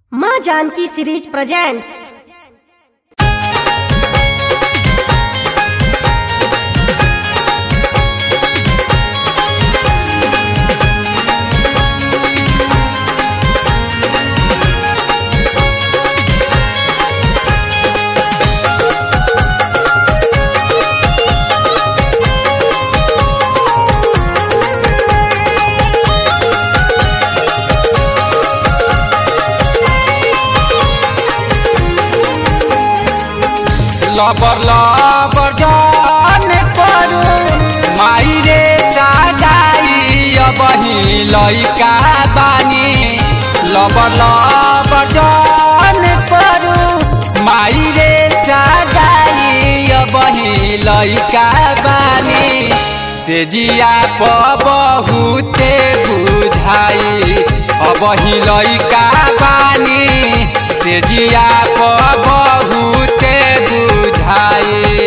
माँ Janki series presents লবর লবর জন করু মাইরে সাজাই অবহি লইকা বানি লবর লবর জন করু মাইরে সাজাই অবহি লইকা বানি সে জিয়া বহুতে বুঝাই অবহি লইকা বানি সে জিয়া বহুতে বুঝাই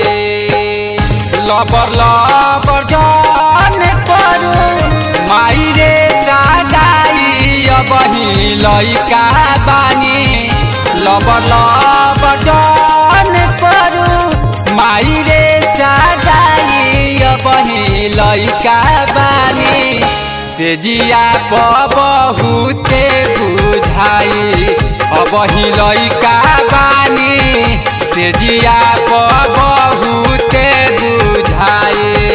লবর লবর জন করু মাইরে সাজাই অবহি লইকা বানি লবর লবর জন করু মাইরে সাজাই অবহি লইকা বানি সে জিয়া বহুতে বুঝাই অবহি লইকা বানি সে জিয়া বহুতে বুঝাই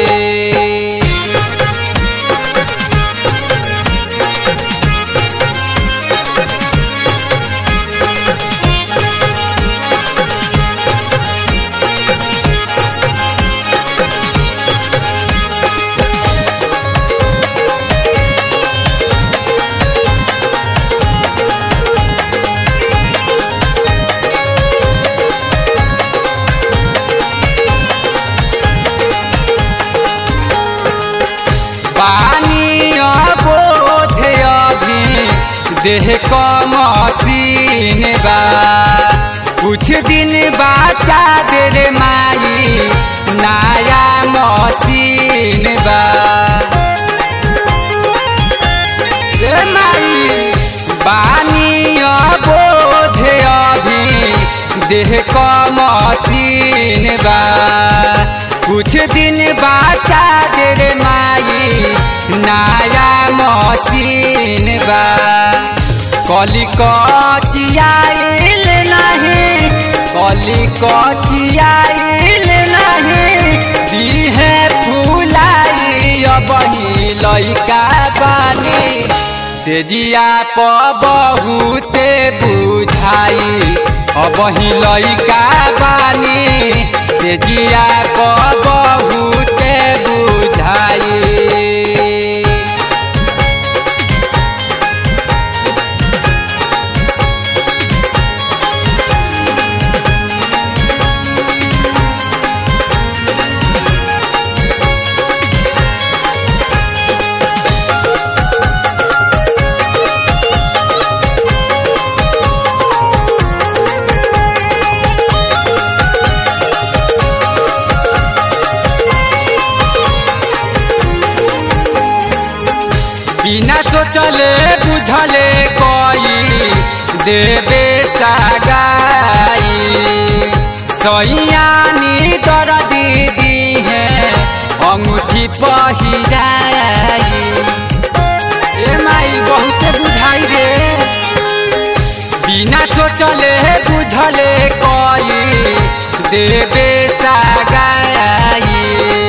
पानी बोध अभी देह क मसीन बा कुछ दिन बाचा दे रे माई नया मसीन बा रे माई पानी बोध अभी देह क मसीन बा कुछ दिन बाचा दे रे माई नया मसीन बा कली कचियाइल नहीं कली कचियाइल नहीं दीहे फुलाई अबही लइका बानी से जिया प बहुते बुझाई अबही लइका बानी से जिया प बहुते बुझाई बिना सोचले बुझले कोई देवे सगाई सैयानी तर दीदी है अंगूठी पहिराई ए माई बहुत बुझाई रे बिना सोचले बुझले कोई देवे सगाई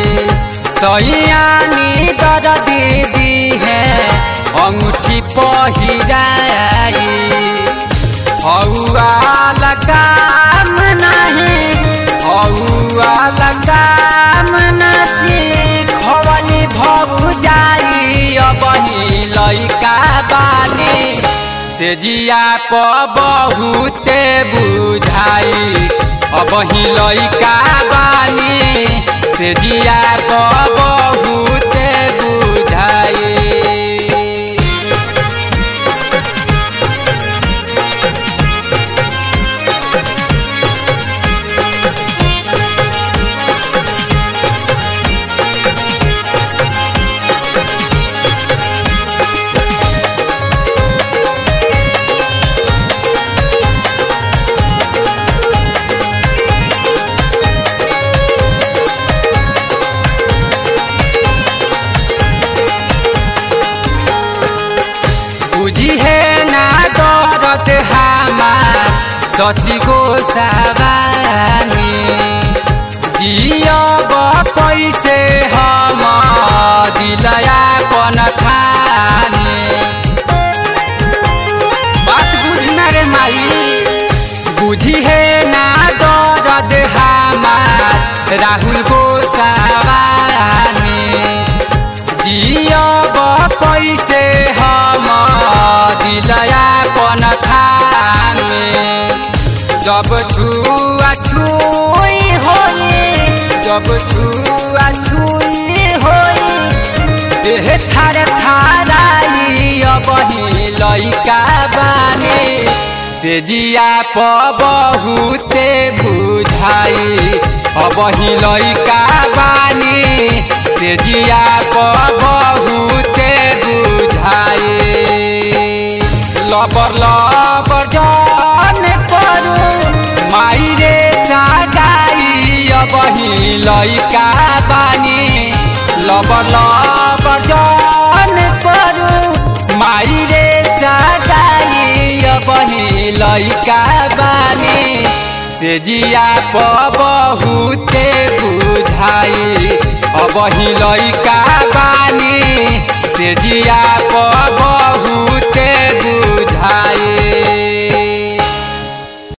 सैयानी तर दीदी है अंगूठी पहिराई हौआ लगाम नहीं हौआ लगाम नहीं खवली भऊ जाई अबही लइका बानी से जिया प बहुते बुझाई अबही लइका बानी से जिया प बहुते बुझाई शशि गोसावानी जियब कैसे हम दिलया पन खानी बात बुझना रे माई बुझी है ना दर्द हमार राहुल गोसावानी जियब कैसे हम दिलया पन खानी जब छुआ छुई होई जब छुआ छुई होई देह थार थाराई अबही लइका बानी से जिया प बहुते बुझाई अबही लइका बानी से जिया प बहुते बुझाई लबर लबर जान करू माई रे चागाई अबही लइका बानी लबर लबर जान करू माई रे चागाई अबही लइका बानी से जिया प बहुते बुझाई अबही लइका बानी से जिया प